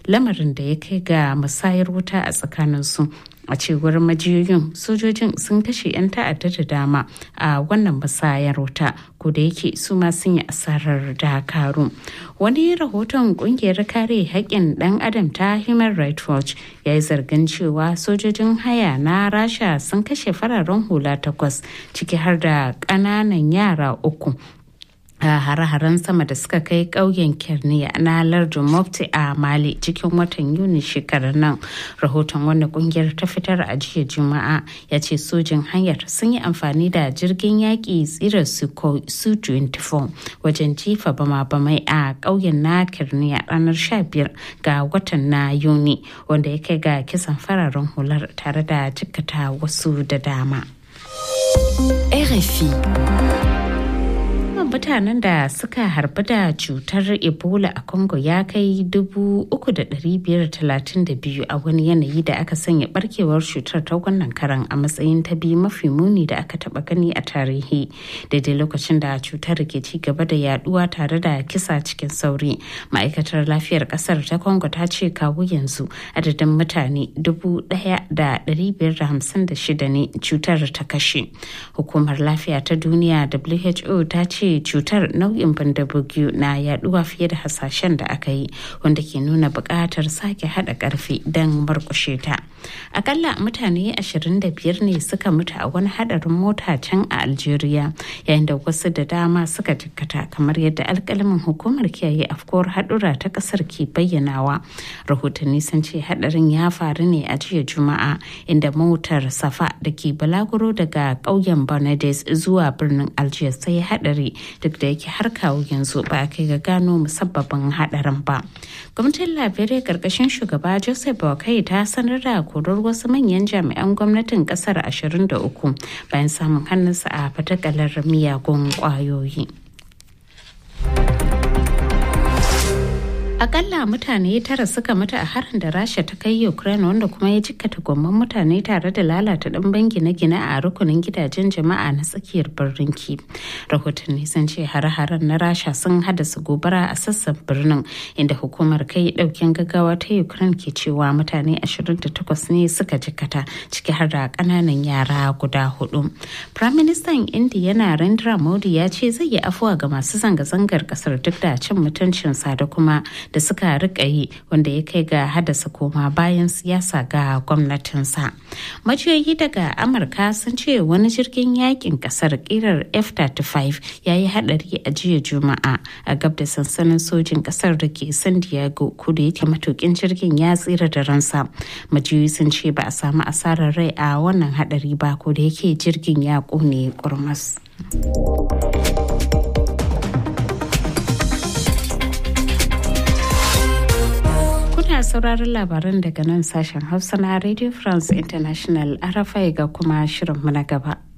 lamarin da ya kai ga musayar wuta a tsakaninsu a cewar majiyoyin sojojin sun kashe 'yan ta'adda da dama a wannan musayar wuta ko da yake su ma sun yi asarar dakaru wani rahoton kungiyar kare haƙƙin ɗan adam ta human rights watch ya yi zargin cewa sojojin haya na rasha sun kashe fararen hula takwas ciki har da ƙananan yara uku a hare-haren sama da suka kai ƙauyen kirniya na lardin mofti a mali cikin watan yuni shekarar nan rahoton wanda kungiyar ta fitar a jiya juma'a ya ce sojin hanyar sun yi amfani da jirgin yaƙi tsirar su 24 wajen jifa bama-bamai a ƙauyen na kirniya ranar 15 ga watan na yuni wanda ya kai ga kisan fararen hular tare da jikkata wasu da dama. RFI mutanen da suka harbi da cutar ebola a congo ya kai 3,532 a wani yanayi da aka sanya barkewar cutar ta wannan karan a matsayin ta biyu mafi muni da aka taba gani a tarihi daidai lokacin da cutar ke ci gaba da yaduwa tare da kisa cikin sauri ma'aikatar lafiyar kasar ta congo ta ce kawo yanzu adadin mutane 1,556 ne cutar ta kashe hukumar lafiya ta duniya who ta ce cutar nau'in bandabugiyu na yaduwa fiye da hasashen da aka yi wanda ke nuna buƙatar sake haɗa ƙarfi don murƙushe ta akalla mutane 25 ne suka mutu a wani haɗarin mota can a algeria yayin da wasu da dama suka jikkata kamar yadda alƙalamin hukumar kiyaye afkuwar haɗura ta ƙasar ke bayyanawa rahotanni sun ce haɗarin ya faru ne a jiya juma'a inda motar safa da ke balaguro daga ƙauyen Bernades zuwa birnin algiers sai haɗari duk da yake har kawo yanzu ba a kai ga gano musabbabin hadarin ba gwamnatin liberia karkashin shugaba joseph boakai ta sanar da korar wasu manyan jami'an gwamnatin kasar 23 bayan samun hannunsa a fatakalar miyagun kwayoyi akalla mutane tara suka mutu a harin da rasha ta kai ukraine wanda kuma ya jikkata gwamman mutane tare da lalata ɗimbin gine-gine a rukunin gidajen jama'a na tsakiyar birnin ki rahotanni sun ce hare-haren na rasha sun haddasa gobara a sassan birnin inda hukumar kai ɗaukin gaggawa ta ukraine ke cewa mutane 28 ne suka jikkata ciki har da ƙananan yara guda hudu prime minister india narendra modi ya ce zai yi afuwa ga masu zanga-zangar kasar duk da cin mutuncinsa da kuma da suka rika yi wanda ya kai ga haddasa koma bayan siyasa ga gwamnatinsa. Majiyoyi daga Amurka sun ce wani jirgin yakin kasar kirar F-35 ya yi hadari a jiya Juma'a a gab da sansanin sojin kasar da ke San Diego kudu yake matukin jirgin ya tsira da ransa. Majiyoyi sun ce ba a samu asarar rai a wannan hadari ba ko da yake jirgin ya kone kurmas. Kuna sauraron labaran daga nan sashen Hausa na Radio France International RFI ga kuma shirinmu na gaba.